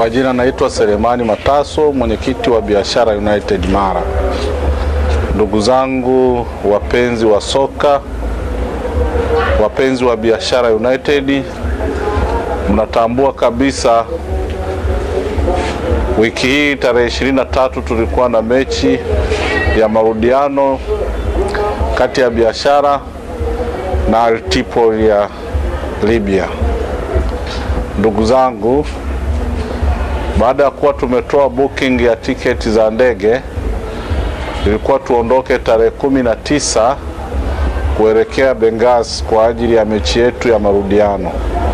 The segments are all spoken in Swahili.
majina naitwa Selemani Mataso, mwenyekiti wa Biashara United Mara. Ndugu zangu wapenzi wa soka, wapenzi wa Biashara United, mnatambua kabisa wiki hii tarehe 23 tulikuwa na mechi ya marudiano kati ya Biashara na Al Tripoli ya Libya. Ndugu zangu, baada ya kuwa tumetoa booking ya tiketi za ndege, ilikuwa tuondoke tarehe kumi na tisa kuelekea Benghazi kwa ajili ya mechi yetu ya marudiano,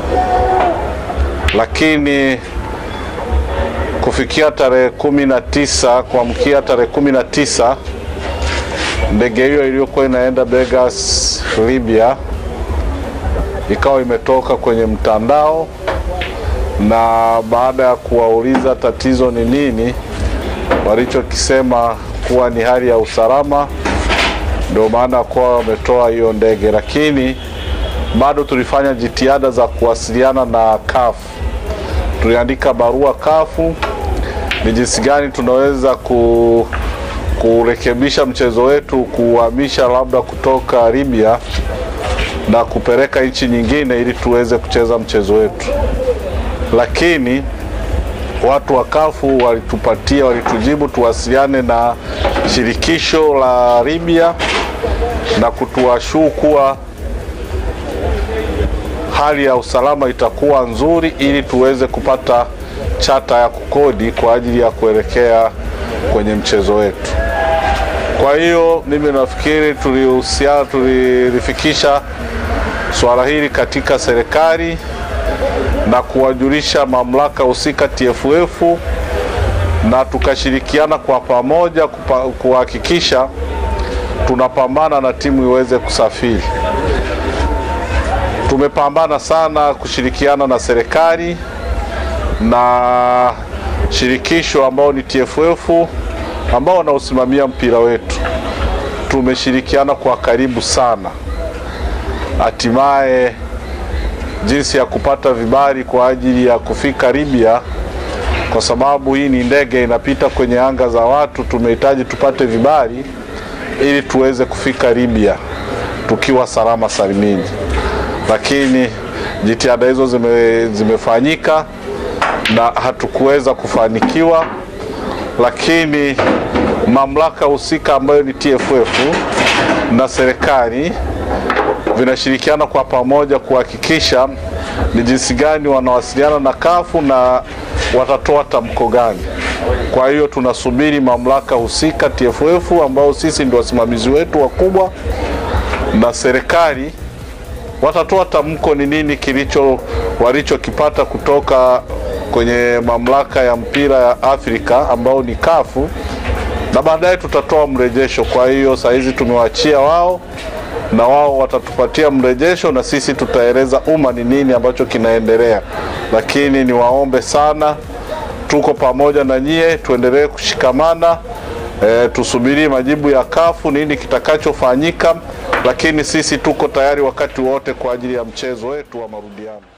lakini kufikia tarehe kumi na tisa kuamkia tarehe kumi na tisa ndege hiyo iliyokuwa inaenda Benghazi Libya ikawa imetoka kwenye mtandao, na baada ya kuwauliza tatizo ni nini, walichokisema kuwa ni hali ya usalama, ndio maana kuwa wametoa hiyo ndege, lakini bado tulifanya jitihada za kuwasiliana na kafu. Tuliandika barua kafu ni jinsi gani tunaweza ku kurekebisha mchezo wetu, kuhamisha labda kutoka Libya na kupeleka nchi nyingine ili tuweze kucheza mchezo wetu, lakini watu wa kafu walitupatia, walitujibu tuwasiliane na shirikisho la Libya na kutuashuu kuwa hali ya usalama itakuwa nzuri ili tuweze kupata chata ya kukodi kwa ajili ya kuelekea kwenye mchezo wetu. Kwa hiyo mimi nafikiri tulihusiana, tulilifikisha swala hili katika serikali na kuwajulisha mamlaka husika TFF, na tukashirikiana kwa pamoja kuhakikisha tunapambana na timu iweze kusafiri. Tumepambana sana kushirikiana na serikali na shirikisho ambao ni TFF ambao wanaosimamia mpira wetu. Tumeshirikiana kwa karibu sana, hatimaye jinsi ya kupata vibali kwa ajili ya kufika Libya, kwa sababu hii ni ndege inapita kwenye anga za watu. Tumehitaji tupate vibali ili tuweze kufika Libya tukiwa salama salimini, lakini jitihada hizo zime, zimefanyika na hatukuweza kufanikiwa, lakini mamlaka husika ambayo ni TFF na serikali vinashirikiana kwa pamoja kuhakikisha ni jinsi gani wanawasiliana na kafu na watatoa tamko gani. Kwa hiyo tunasubiri mamlaka husika TFF, ambao sisi ndio wasimamizi wetu wakubwa, na serikali watatoa tamko ni nini kilicho walichokipata kutoka kwenye mamlaka ya mpira ya Afrika ambao ni kafu, na baadaye tutatoa mrejesho. Kwa hiyo saa hizi tumewaachia wao na wao watatupatia mrejesho na sisi tutaeleza umma ni nini ambacho kinaendelea, lakini niwaombe sana, tuko pamoja na nyie, tuendelee kushikamana e, tusubiri majibu ya kafu nini kitakachofanyika, lakini sisi tuko tayari wakati wote kwa ajili ya mchezo wetu wa marudiano.